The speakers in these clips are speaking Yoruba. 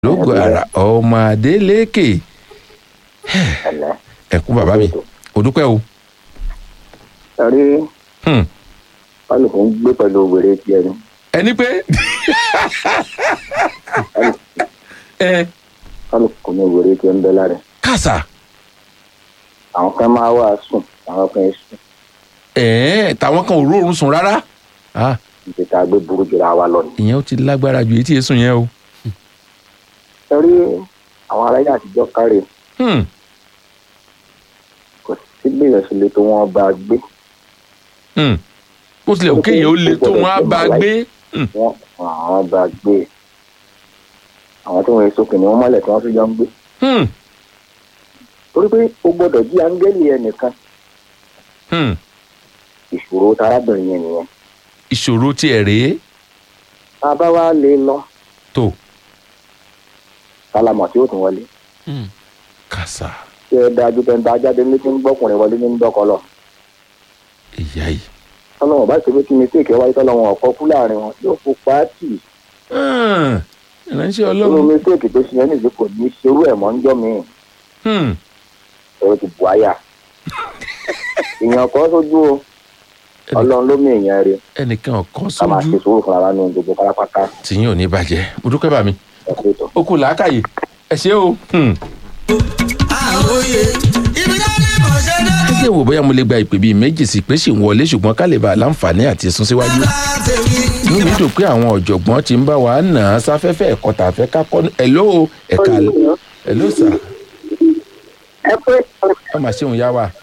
lógo ara ọmọ adélékè ẹ̀lẹ́ ẹ̀kú bàbá mi òdúpẹ́ o ẹ̀rí Hmm. kálukú ń gbé pẹ̀lú wèrè tiẹ̀ ni ẹni pé ẹ kálukú ní wèrè tiẹ̀ ń bẹ lára ẹ̀. kàṣà àwọn kan máa wà sùn àwọn kan ẹ̀ sùn ẹ̀ẹ́n tàwọn kan ò róorun sùn rárá Ah, ìtẹ̀tẹ̀ àgbẹ̀ burú jùlọ àwa lọ ni. ìyẹn ó ti lágbára ju èyí tí èsùn yẹn o ẹ̀rí àwọn aráyé àtijọ́ kárẹ̀ Hmm. kò sí bí ìrẹsì lè tó wọn bá gbé Hmm. bó tilẹ̀ òkè yẹn ó le tó wọn á bá a gbé Hmm. wọn àwọn bá gbé àwọn tó ń èso kìnìún mọ́lẹ̀ tí wọ́n tún jọ ń gbé Hmm. torí pé o gbọ́dọ̀ jí áńgẹ́lì ẹnìkan Hmm. ìṣòro tarábìnrin yẹn nìyẹn ìṣòro tiẹ̀ rèé tá a bá wá lè lọ tó sálámọ̀ tí ó tún wọlé kàṣà tí ẹ dájú pé ń bá jáde ní tí ń gbọ́kùnrin wọlé ní ń dọ́kọ lọ ìyá yìí tọ́lọ́wọ̀n bá ṣe pé kí mistake wáyé tọ́lọ́wọ̀n ọ̀kọ́ kú láàrin wọn yóò fò pàátì Hmm. ìránṣẹ́ nínú ọlọ́run mistake tó ṣe yẹn nìyí kò ní ṣerú ẹ̀ mọ́ ń jọ́ mi Hmm. ẹ̀rọ ti bù áyà èèyàn kan sójú o ọlọ́run ló mú èèyàn rẹ̀ ẹnìkan ọ̀kan ká máa sójú ṣe sùúrù fúnra wa nínú gbogbo pátápátá tìyín ò ní bàjẹ́ mo dúpẹ́ bá mi ẹ̀kọ́ ètò. ó kù làákàyè ẹ ṣé o. Hmm. àròyé ibi tó ní kò ṣe dé. ẹ jẹ́ wò bóyá mo lè gba ìpè bíi méjì sí pé ṣì ń wọlé ṣùgbọ́n ká lè bá a láǹfààní àti sún síwájú. inú mi dùn pé àwọn ọ̀jọ̀gbọ́n ti ń bá wa nà á sáfẹ́fẹ́ ẹ̀kọ́ tà fẹ́ ká kọ́ ẹ̀ló ẹ̀ka ẹ̀ló sà ẹ pé ẹ mà ṣeun yá wa.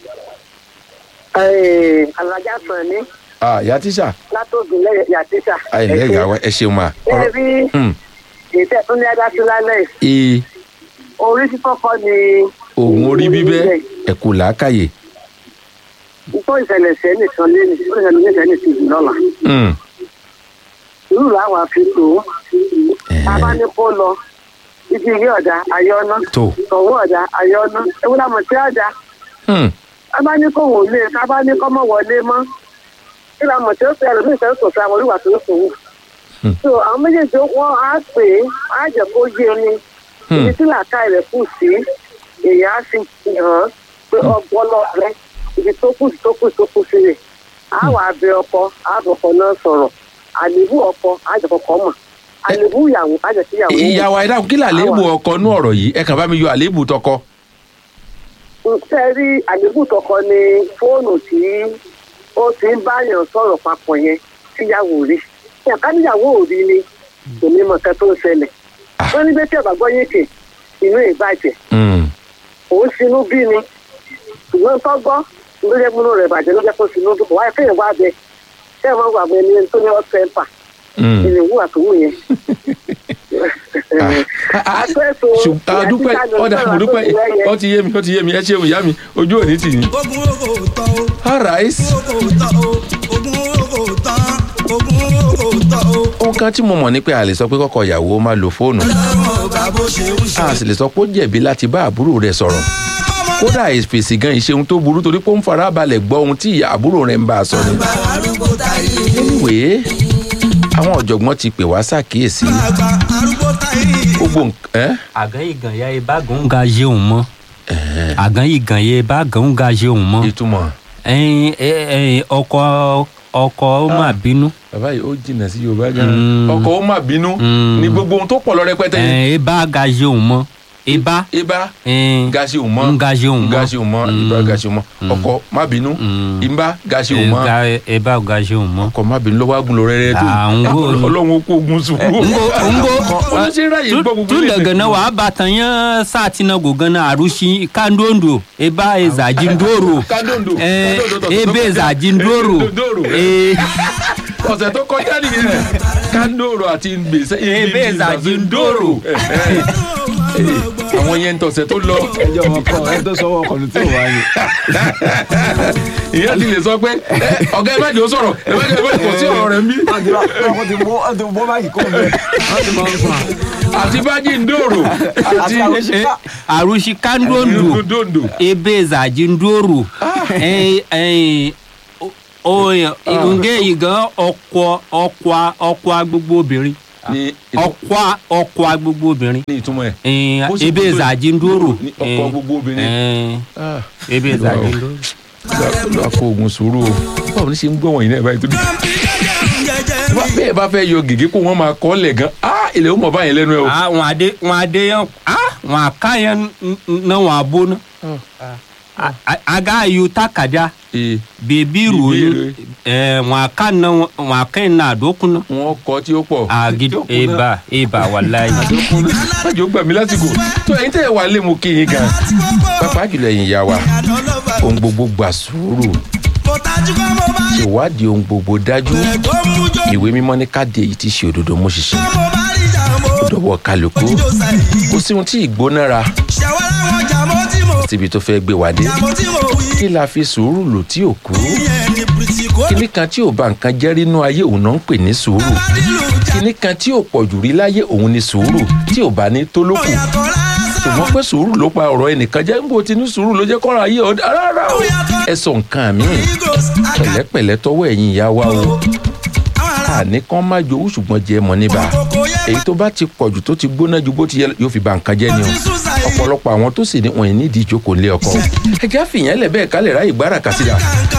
alájà sàn ní Ah, ìyá tíṣà látògùn lẹ́yìn yàtíṣà. àìlẹ́ ìyá wa ẹ ṣeun mà. ẹ rí Hmm. ètò ẹ̀tún ní adásí lálẹ́ ee orí fífọ́fọ́ ni. oògùn orí bíbẹ́ ẹ̀kú làákàyè. nítorí ìṣẹ̀lẹ̀ sẹ́ nìkan lé ní ìṣẹ̀lẹ̀ ní ìṣẹ̀lẹ̀ ti jù lọ́la. Hmm. irú làwọn àfikún bàbá ní kó lọ ibi ilé ọ̀dà ayọ́nà tó tọ̀wọ́ ọ̀dà ayọ́nà ewu làmọ̀ tí ọ̀dà Hmm. bàbá ní kó wò lé bàbá ní kó mọ̀ wọlé mọ́ kí làmọ̀ tí ó fẹ́ ẹ̀rọ ní ìṣẹ̀lẹ̀ sọ̀tún àwọn olúwa tó ń sòwò. Hmm. so àwọn méjèèjì wọn á pè é á jẹ́ kó yé ni Hmm. ibi tí làákà rẹ̀ kù sí èèyàn á fi hàn pé ọgbọ́lọ́ rẹ ibi tó kù sí tó kù sí tó kù sí rẹ̀ á wà bẹ ọkọ á bọ̀kọ náà sọ̀rọ̀ àlébù ọkọ á jẹ́ kọkọ mọ̀ àlébù ìyàwó á jẹ́ sí ìyàwó mọ̀. ìyá wa ẹ dákun kí làlébù ọkọ nú ọ̀rọ̀ yìí ẹ kàn bá mi yọ àlébù tọkọ. ṣe rí àlébù tọkọ ni fóònù tí ó ti ń báyàn sọ̀rọ̀ papọ̀ yẹn síyàwó rí ẹ̀ka níyàwó ò rí ni kò ní mọ̀ kẹ́ tó ń ṣẹlẹ̀ wọ́n ní bẹ́ẹ̀ tí ọ̀bà gbọ́ yéèké inú ìbàjẹ́ Hmm. òun sinú bí ni ṣùgbọ́n tó gbọ́ ló jẹ́ múnú rẹ̀ bàjẹ́ ló jẹ́ kó sinú bí kò wáyé kéèyàn wá bẹ ṣé ẹ̀ máa wà bẹ ní tó ní ọ̀sẹ̀ ẹ̀fà Hmm. ìlú ìwú àtòwò yẹn. ṣùgbọ́n adúpẹ́ ọ̀dà mo dúpẹ́ ó ti yé mi ó ti yé mi ẹ ṣeun ìyá mi ojú òní tì yín. ogun owó kò tán o all right. owó kò tán o ogun owó kò tán ogun owó kò tán o. ohun kan tí mo mọ̀ ni pé a lè sọ pé kọ́kọ́ ìyàwó máa lo fóònù ọlọ́run ọba bó ṣe ń ṣe. a sì lè sọ pé ó jẹ̀bi láti bá àbúrò rẹ̀ sọ̀rọ̀ kódà ìfèsì gan ìṣe ohun tó burú torí pé ó ń fara balẹ̀ gbọ́ ohun tí ìyá àbúrò rẹ̀ ń bá a sọ ni. àgbà arúgbó táyé anyway àwọn ọ̀jọ̀gbọ́n ti pè wá ṣàkíyèsí àgbà arúgbó táyé. gbogbo nǹkan ẹ́ àgàn ìgàn ya ibà gàn ń ga yé òun mọ àgàn ìgàn ya ibà gàn ń ga yé òun mọ ìtumọ̀ ẹyin ẹyin ọkọ ọkọ ó mà bínú bàbá yìí ó jìnnà sí yorùbá gan Mm. ọkọ̀ ó má bínú Mm. ní gbogbo ohun tó pọ̀ lọ rẹpẹtẹ yìí ẹyin ibà ga yé òun mọ ibà ibà ẹyin gasi ò mọ ń ga yé òun mọ gasi ò mọ ibà gasi ò mọ ọkọ̀ má bínú Mm. ibà gasi ò mọ ibà ga yé òun mọ. ọkọ̀ má bínú lọ́wọ́ agun lọ rẹ́rẹ́ tó Ah, ń wò ni. ọlọ́run ó kó ogun sùúrù ngo ngo wọ́n ṣe ń ráyè gbọ́ gbogbo tu daga na wa batan ya sati na goga na arushi kandondo eba ezaji ndoro Kandondo. eh Kandondo, ebe ezaji ndoro Ndoro. eh ọ̀sẹ̀ tó kọjá nìyẹn kandoro àti gbèsè ebe ezaji ndoro àwọn yẹn ń tọ̀sẹ̀ tó lọ ẹjọ́ wọn kọ ẹ tó sọ wọn kọlu tí ò wá ní. ìyẹn ti lè sọ pé "Ẹ, ọ̀gá ẹ má jẹ́ ó sọ̀rọ̀ ẹ má jẹ́ ẹ má jẹ́ kò sí ọ̀rọ̀ rẹ̀ ń bí wọ́n ti wọ́n ti bọ́ wọ́n ti bọ́ báyìí kó mi. wọ́n ti máa ń fà. àti bájì ndòrò àti eh, arushi kandondo dondo ebe ezaji ndoro eh eh o o nge igan ọkọ ọkọ ọkọ gbogbo obìnrin ní ìtumọ̀- ọkọ ọkọ gbogbo obìnrin ní ìtumọ̀ ẹ̀. Eh, Ó sì ebe kó tó- ìzàjì ń dúró ní ọkọ gbogbo obìnrin. Ah, ebe ìzàjì ń dúró. lọ àpò oògùn sùúrù o báwo ni ṣe ń gbọ́ wọ̀nyí náà báyìí tó dé. Wá- bẹ́ẹ̀ bá fẹ́ yọ gègé kó wọ́n máa kọ́ lẹ̀ gan ah ilẹ̀ ó mọ̀ báyìí lẹ́nu ẹ̀ o. Ah, wọn adé wọn adé yẹn ah wọn àká yẹn n- n- náà wọn àbó ná. A- a- aga ayu takada Ee, bèbí Bèbí ròyìn ròyìn. ẹ wọn àká náà wọn àká yẹn náà àdókùn náà. wọ́n kọ́ tí ó pọ̀. agidi Tí ó kù náà. eba eba wàláyé. májò gbà mí lásìkò tó ẹ̀yin tẹ́ ẹ wà lé mu kí yín gan. pápá jùlọ ẹ̀yin ìyá wa ohun gbogbo gbà sùúrù ṣèwádìí ohun gbogbo dájú ìwé mímọ́ ní káde èyí tí ṣe òdodo mú ṣiṣẹ́ dọ̀wọ́ kálukú kò sí ohun tí ìgbónára síbi tó fẹ́ gbé wa dé kí la fi sùúrù lò tí ò kú kíní kan tí ò bá nǹkan jẹ́ rínú ayé òun náà ń pè ní sùúrù kíní kan tí ò pọ̀jù rí láyé òun ni sùúrù tí ò bá ní tó lókù ṣùgbọ́n pé sùúrù ló pa ọ̀rọ̀ ẹnìkan jẹ́ níbo tí ní sùúrù ló jẹ́ kọ́ra ayé ọ̀dà rárá o ẹ sọ nǹkan míì pẹ̀lẹ́pẹ̀lẹ́ tọwọ́ ẹ̀yin ìyá wa o àní kan má jowú ṣùgbọ́n jẹ́ mọ́ níbà èyí tó bá ti pọ̀jù tó ti gbóná ju bó ti yẹ yóò fi ba nǹkan jẹ́ ni o ọ̀pọ̀lọpọ̀ àwọn tó sì ní wọ̀nyí nídìí ìjókòó lé ọkọ ẹjẹ́ àfihàn lẹ̀ bẹ́ẹ̀ kálẹ̀ ráyè gbára kàsídà